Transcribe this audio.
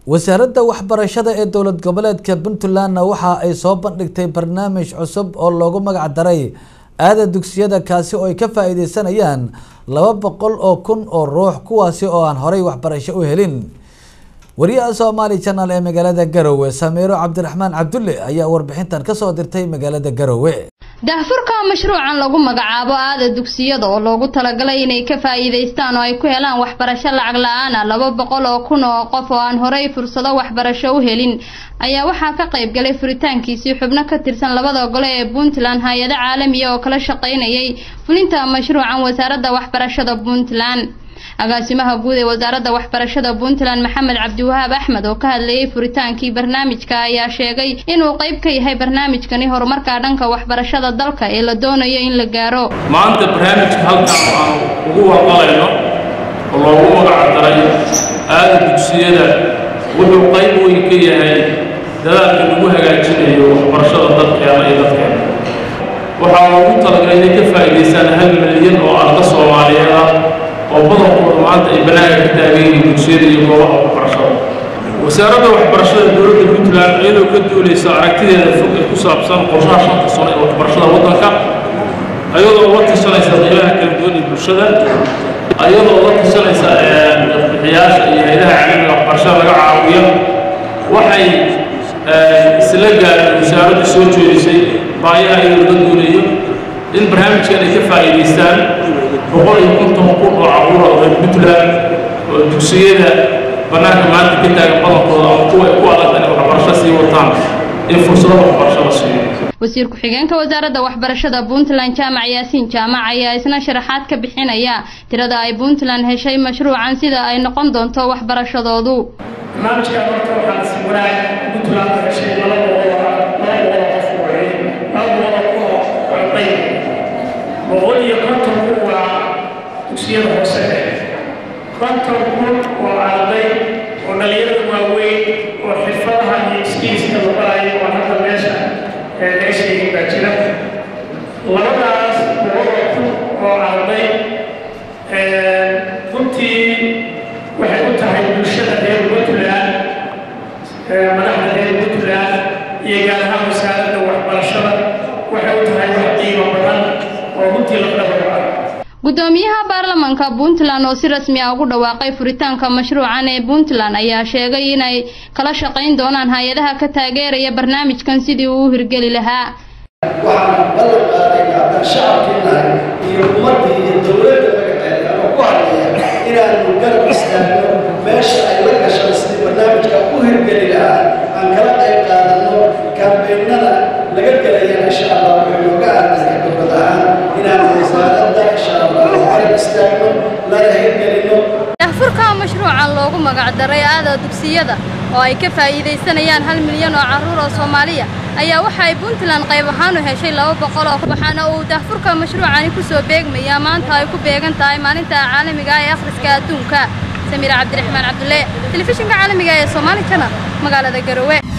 wasaaradda waxbarashada ee dowlad goboleedka puntlandna waxa ay soo bandhigtay barnaamij cusub oo loogu magac daray aada dugsiyada kaasi oo ay ka faa-iideysanayaan laba boqol oo kun oo ruux kuwaasi oo aan horey waxbarasho u helin wariyaha somaali channel ee magaalada garowe samiiro cabdiraxmaan cabdulle ayaa warbixintan kasoo dirtay magaalada garowe daahfurka mashruucan lagu magacaabo aada dugsiyada oo loogu talagalay inay ka faa'iidaystaan oo ay ku helaan waxbarasho lacag la-aan ah laba boqol oo kun oo qof oo aan horey fursado waxbarasho u helin ayaa waxaa ka qayb galay furitaankiisii xubno ka tirsan labada gole ee puntland hay-ado caalamiya oo kala shaqaynayay fulinta mashruucan wasaaradda waxbarashada puntland agaasimaha guud ee wasaaradda waxbarashada puntland maxamed cabdiwahaab axmed oo ka hadlayay furitaankii barnaamijka ayaa sheegay inuu qayb ka yahay barnaamijkani horumarka dhanka waxbarashada dalka ee la doonayo in la gaaro maanta barnaamijka halkan aanu ugu warqalayno oo loogu magac daray aada dugsiyada wuxuu qayb weyn ka yahay dadaalka lagu hagaajinayo waxbarashada dalkeena iyo dadkeena waxaa loogu talagalay inay ka faa'iidaystaan hal milyan oo arda soomaaliyeed ah oo badankooda maanta ay banaanka ka taagan yihiin dugsiyada iyo goobaha waxbarashada wasaaradda waxbarashada dowladda puntland iyadoo ka duulaysa aragtideeda fog ee ku saabsan qorshaha shanta sano ee waxbarashada waddanka ayadoo la tashanaysa qiimaha kala duwan ee bulshada ayadoo la tashanaysa bixiyaasha iyo hayadaha caalamiga waxbarashada laga caawiyo waxay isla gaareen wasaaraddu soo jeedisay baayaha iyadoo la duulayo in barnaamijkan ay ka faa'iidaystaan boqol iyo konton kun oo caruura oo reer puntland oo dugsiyada bannaanka maanta ka taagan badankooda ama kuwa ay ku adagtan inay waxbarasho sii wataan in fursado waxbarasho la siiyo wasiir ku-xigeenka wasaaradda waxbarashada puntland jaamac yaasiin jaamac ayaa isna sharaxaad ka bixinaya tirada ay puntland heshay mashruucan sida ay noqon doonto waxbarashadoodu barnaamijkan horta waxaan si wanaag puntland heshay laba boqol laba boqol qof weeye laba boqol kun oo arday boqol iyo konton kun waa dugsiyada hoose konton kun oo arday oo dhalinyarada waaweyn oo xirfadaha iyo skiiska la barayo oo hadda meesha laga sheegin baa jira labadaas boqol oo kun oo arday runtii waxay u tahay bulshada reer puntland madaxda reer puntland iyo gaar ahaan wasaaradda waxbarashada waxay u tahay wax qiimo badan oo runtii lafdhabar ah gudoomiyaha baarlamaanka puntland oo si rasmi ah ugu dhawaaqay furitaanka mashruucan ee puntland ayaa sheegay inay kala shaqayn doonaan hay-adaha ka taageeraya barnaamijkan sidii uu u hirgeli lahaa waxaan ballan qaadaynaa haddaan shacabkii nahay iyo ummaddii iyo dowladda magaceeda ama ku hadlaya inaanu garab istaagno meesha ay la gashaan sidii barnaamijka u hirgeli lahaa aan kala qayb qaadanno kaambeynada laga gelayana insha allah wuxuu nooga aadnaya dowlad ahaan inaanu wasaaradda insha allah garab istaagno lana hirgelino daahfurka mashruucan loogu magac daray aada dugsiyada oo ay ka faa'iidaysanayaan hal milyan oo carruur oo soomaaliya ayaa waxa ay puntland qayb ahaan u heshay laba boqol oo waxaana uu daahfurka mashruucani ku soo beegmayaa maanta ay ku beegan tahay maalinta caalamiga ah ee akhriska adduunka samiira cabdiraxmaan cabdulle telefishinka caalamiga ee soomaali channel magaalada garowe